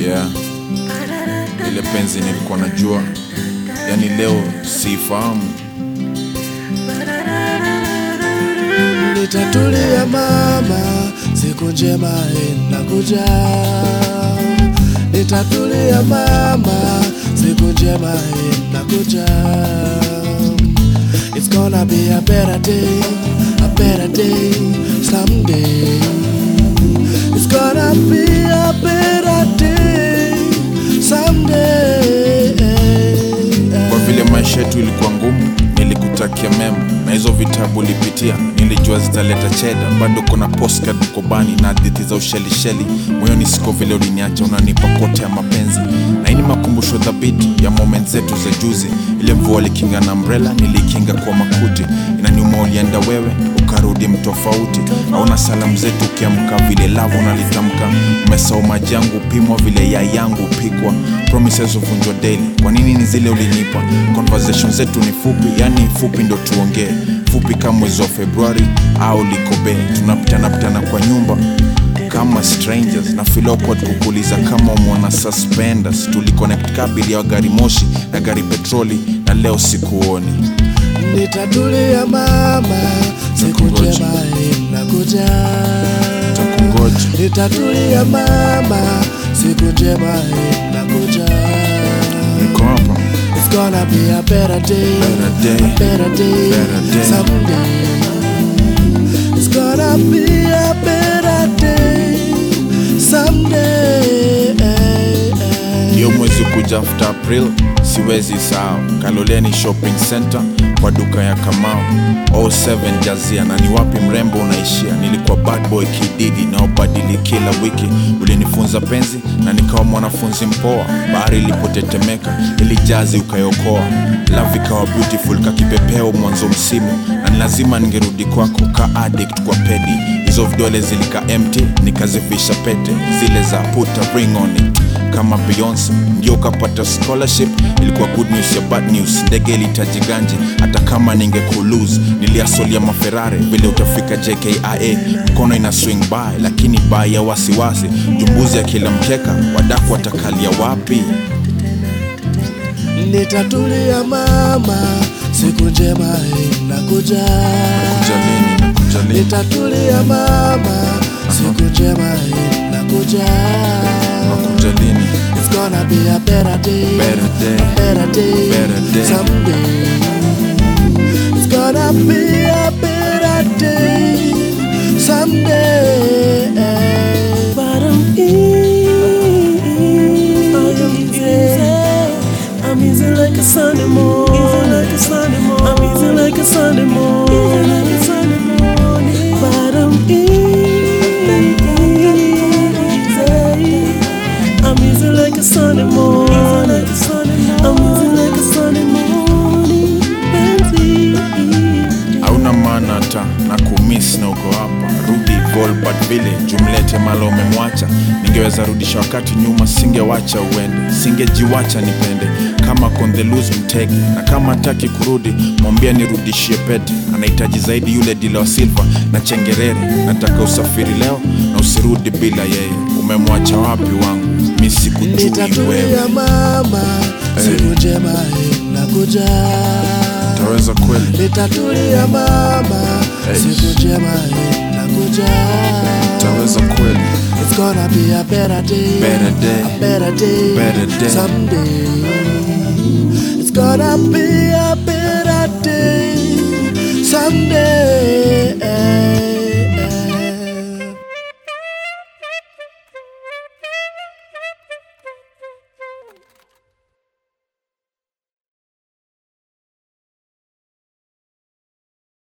yeah. Ile penzi nilikuwa najua, yani leo siifahamu. Nitatulia mama, siku njema inakuja. Nitatulia mama, siku njema inakuja. It's gonna be a better day, a better day someday. It's gonna be a better day someday. Kwa vile maisha yetu ilikuwa ngumu, nilikutakia mema na hizo vitabu ulipitia, nilijua zitaleta cheda. Bado kuna postcard mkobani na hadithi za ushelisheli moyoni, siko vile uliniacha, unanipa kote ya mapenzi, na hii ni makumbusho dhabiti ya moment zetu za juzi. Ile mvua likinga na umbrella, nilikinga kwa makuti. Inaniuma ulienda wewe ukarudi mtofauti, aona salamu zetu ukiamka vile lavo unalitamka, umesahau maji yangu upimwa vile yai yangu upikwa, promises uvunjwa daily. Kwa nini ni zile ulinipa? Conversation zetu ni fupi, yani fupi ndo tuongee, fupi kama mwezi wa Februari au likobe, tunapitana pitana kwa nyumba kama strangers na feel awkward kukuuliza kama umwana suspenders tuliconnect kabili ya gari moshi na gari petroli na leo sikuoni Nitatulia mama, siku Takungoja. njema inakuja. takungoja Nitatulia mama, siku njema inakuja. niko hapa It's gonna be a better day, Better day. a better day, Better day. someday. It's gonna be a better day someday. hiyo mwezi kuja after april siwezi sahau kaloleni shopping center kwa duka ya kamao 07 jazia na ni wapi mrembo unaishia nilikuwa bad boy kididi naobadili kila wiki ulinifunza penzi na nikawa mwanafunzi mpoa bahari ilipotetemeka ili jazi ukayokoa love ikawa beautiful kakipepeo mwanzo msimu na ni lazima ningerudi kwako ka addict kwa pedi hizo vidole zilika empty nikazifisha pete zile za put a ring on it kama Beyonce ndio ukapata scholarship. Ilikuwa good news ya bad news, ndege ilitaji ganji. Hata kama ningekulose niliasolia maferare vile utafika JKIA, mkono ina swing by, lakini by ya wasiwasi, jumbuzi ya kila mkeka, wadaku watakalia wapi? Nitatulia mama, siku njema inakuja. Kujalini na kujalini, Nitatulia mama, siku njema inakuja. kujalini, It's gonna be a better day, Better day. a better day, Better day. someday. It's gonna be a better day someday. But I'm easy. I'm easy like a Sunday morning. Easy like a Sunday morning. I'm easy like a Sunday morning. Easy like a Sunday morning. But I'm easy. I'm easy like a Sunday morning. Easy like a Sunday morning. I'm easy like a Sunday morning. Benzi. hauna maana hata na kumiss na uko hapa. Rudi Volbert vile jumlete malo umemwacha. Ningeweza rudisha wakati nyuma, singewacha uende, singejiwacha nipende kama kondeluz mtege, na kama hataki kurudi mwambia nirudishie pete. Anahitaji zaidi yule dila wa silva na chengerere. Nataka usafiri leo na usirudi bila yeye. Umemwacha wapi wangu? Mi sikujui wewe. Nitatulia mama, siku njema inakuja. Utaweza kweli? Nitatulia mama, Hey. siku njema inakuja. Utaweza kweli? It's gonna be a better day, Better day. a better day, Better day. someday. It's gonna be a better day someday.